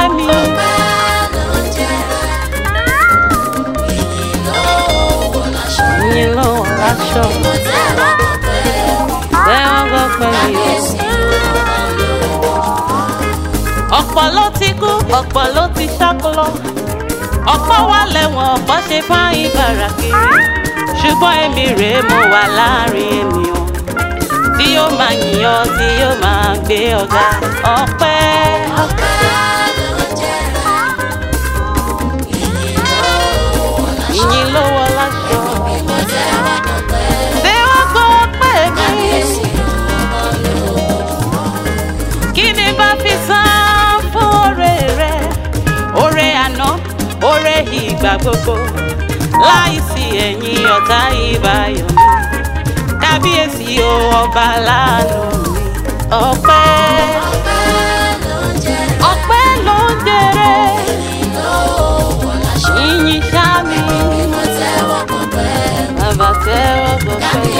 ọpẹ́ mi. Yín ló wọ̀ láṣọ. Tẹ́wọ́ gbọ́pẹ́ mi o. Ọ̀pọ̀ ló ti kú, ọ̀pọ̀ ló ti ṣákólọ́. Ọ̀pọ̀ wà lẹ́wọ̀n, ọ̀pọ̀ ṣe fáyín gbàrà kiri. Ṣùgbọ́n èmi rèé mo wà láàrin ènìyàn. Tí yóò máa yìnyàn, tí yóò máa gbé ọ̀gá. Ọpẹ́. Ìyìn ló wọ̀ láṣọ. Tẹ́wọ́ gbọ́pẹ́ mi. kí ni bá fi san fún oore rẹ oore àná oore ìgbà gbogbo láìsí ẹ̀yìn ọ̀tá ìbáyọ̀ mi kábíyèsí o ọba láàánú mi ọpẹ́ ọpẹ́ ló ń jèrè yìnyín sámi bàbá tẹ́wọ́ gbọ́pẹ́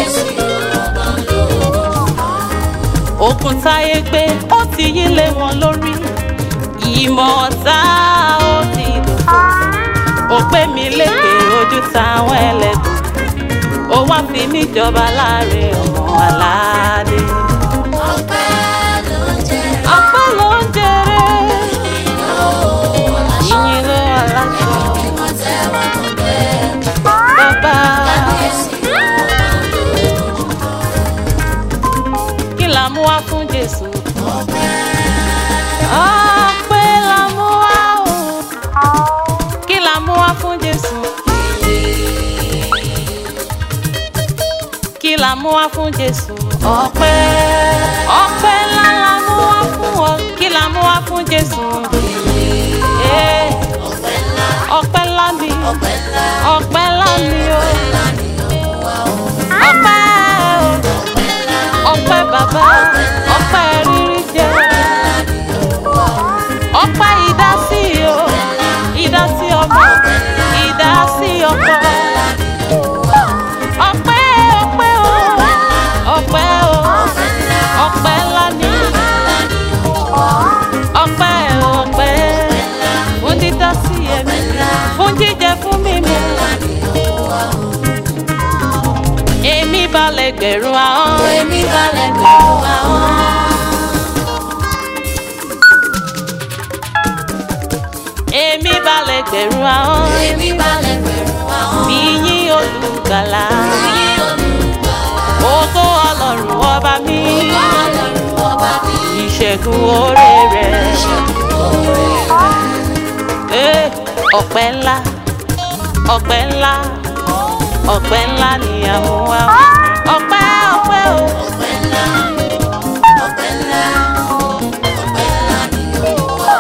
òkun táyé gbé ó ti yí lé wọn lórí ìmọ̀ ọ̀tá ó ti dòfo ó pé mi lékè ojú táwọn ẹlẹ́dùn ó wá fi mí jọba láàrin ọmọ aládé. ọpẹ́ ló ń jèrè ìyìn ló wà láṣọ bàbá kí la mú wá fún jésù. ọpẹ́ la mú wá o kí la mú wá fún jésù. kí la mú wá fún jésù. ọpẹ́ ọpẹ́ ńlá la mú wá fún ọ kí la mú wá fún jésù. Eh, ọpẹ́ ńlá ni ọpẹ́ ńlá ni o ọpẹ́ o ọpẹ́ bàbá ọpẹ́ rírí jẹ ọpẹ́ ìdásí o ìdásí ọmọ ìdásí ọkọ ọpẹ́ ọpẹ́ o ọpẹ́ o ọpẹ́ ńlá ni ọpẹ́ ọpẹ́ fún dídásí ẹ̀mí fún jíjẹ fún mímu èmi balẹ̀ gbẹ̀rún ahọ́n èmi balẹ̀ gbẹ̀rún ahọ́n. èmi balẹ̀ gbẹ̀rún ahọ́n Èmi balẹ̀ pẹ̀lú àwọn bí yín olùgbàlà yín olùgbàlà. ògo ọlọ́run ọba mi Ọlọ́run ọba mi ìṣẹ́gun oore rẹ̀ ṣẹ́gun oore rẹ̀. Eh, ọpẹ́ ńlá ọpẹ́ ńlá ọpẹ́ ńlá ni àwọn wa ọpẹ́ ọpẹ́ o. Ọpẹ́ ńlá, ọpẹ́ ńlá, ọpẹ́ ńlá ni ó wà.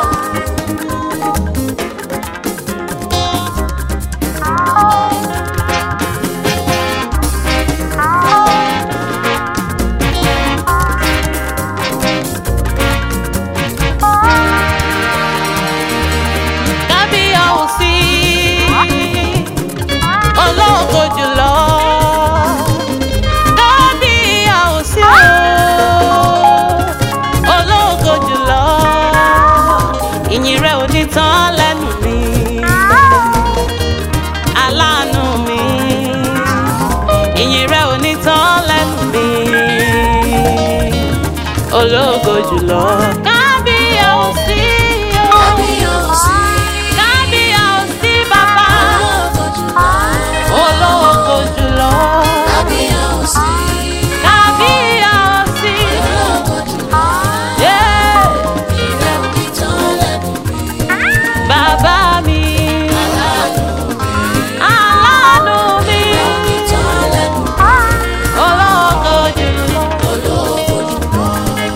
kábíyàwósí ológo jùlọ kábíyàwósí ológo jùlọ ìyìn rẹ ò ní tán lẹ́nu mi aláàánú mi ìyìn rẹ ò ní tán lẹ́nu mi ológo jùlọ kábíyàwósí o. Kábíyèsí, Kábíyèsí bàbá ológo jùlọ. ológo jùlọ. Kábíyèsí, Kábíyèsí ológo jùlọ. yeah. Ìrẹ̀ òní tán lẹ́nu mi. bàbá mi aláàánú mi Òní tán lẹ́nu mi. ológo jùlọ. Ológo jùlọ.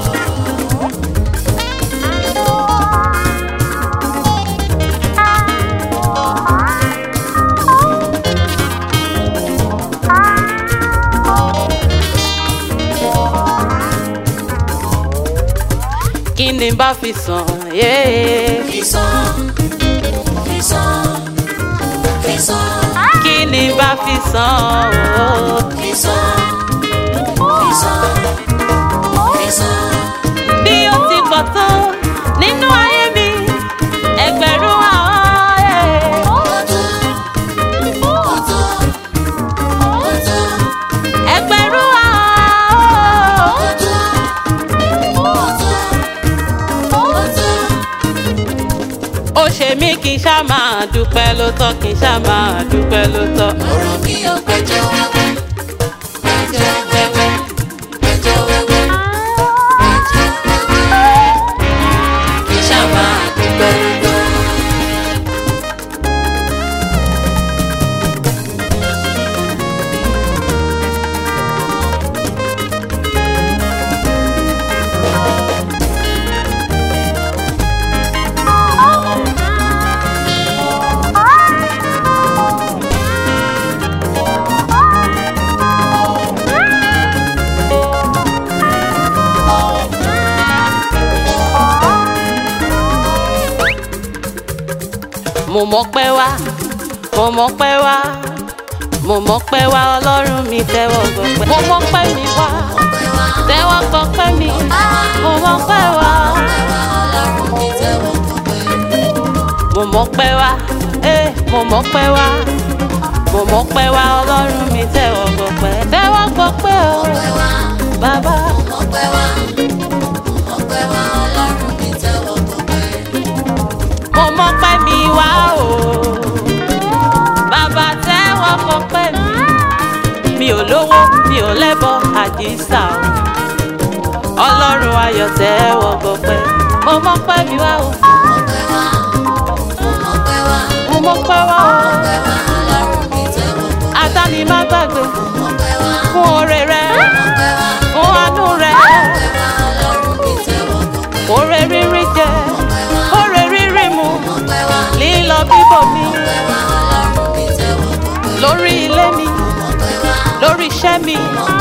kí ni bá fi sàn yeah. Fìsàn, fìsàn, fìsàn, kí ni bá fi sàn oh. fìsàn, fìsàn, fìsàn. bí ó ti pọ̀ tó nínú ayé mi èmi kì í ṣá máa dúpẹ́ ló tọ́ kì í ṣá máa dúpẹ́ ló tọ́. ọ̀rọ̀ mi ò gbẹ́jọ́ wẹ́wẹ́ gbẹ́jọ́ wẹ́wẹ́ gbẹ́jọ́ wẹ́wẹ́ gbẹ́jọ́ wẹ́wẹ́ kì í ṣá máa dúpẹ́ lọ́dọ̀. mo mọ̀ pé wá mo mọ̀ pé wá mo mọ̀ pé wá ọlọ́run mi tẹ́wọ́ gbọpẹ́ mo mọ̀ pé mi wá ọpẹ́ wa tẹ́wọ́ gbọpẹ́ mi mo mọ̀ pé wá ọpẹ́ wa ọlọ́run mi tẹ́wọ́ gbọpẹ́. mo mọ̀ pé wá eh mo mọ̀ pé wá mo mọ̀ pé wá ọlọ́run mi tẹ́wọ́ gbọpẹ́ tẹ́wọ́ gbọpẹ́ o ọpẹ́ wa bàbá ọpẹ́ wa ọpẹ́ wa ọlọ́run mi tẹ́wọ́ gbọpẹ́. mo mọ̀ pé mi wá o bàbá tẹ́wọ́ gbọpẹ́ mi mi ò lówó mi ò lẹ́bọ àdìsá o ọlọ́run ayọ̀ tẹ́wọ́ gbọpẹ́ mo mọ̀ pé mi wá o ọpẹ́ wa ọpẹ́ wa mo mọ̀ pé wá o ọpẹ́ wa ọlọ́run mi tẹ́wọ́ gbọpẹ́. àtàní má gbàgbé ọpẹ́ wa fún oore rẹ ọpẹ́ wa fún àánú rẹ ọpẹ́ wa ọlọ́run mi tẹ́wọ́ gbọpẹ́. oore rírí jẹ ọpẹ́ wa oore rírí mu ọpẹ́ wa lílọ bíbọ̀ mi ọpẹ́ wa ọlọ́run mi tẹ́wọ́ gbọpẹ́. lórí ilé mi ọpẹ́ wa lórí iṣẹ́ mi ọpẹ́